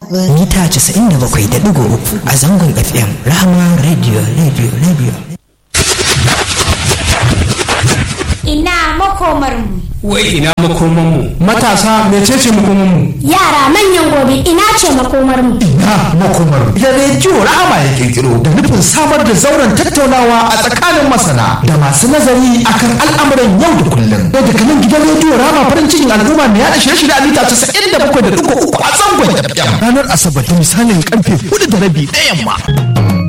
mita 97.3 a zangon FM Rahama Radio Radio Radio. Ina makomarmu. Wai ina makomanmu. Matasa mecece makomanmu? Yara manyan gobe ina ce makomarmu. Ina makomar. Da rediyo Rahama ya kirkiro da nufin samar da zauren tattaunawa a tsakanin masana da masu nazari akan al'amuran yau da kullum. Da daga nan gidan rediyo Rahama farin cikin al'umma mai yaɗa shirye-shirye a mita 97.3 a zangon FM. Ranar Asabar da misalin karfe 4 da rabi na yamma.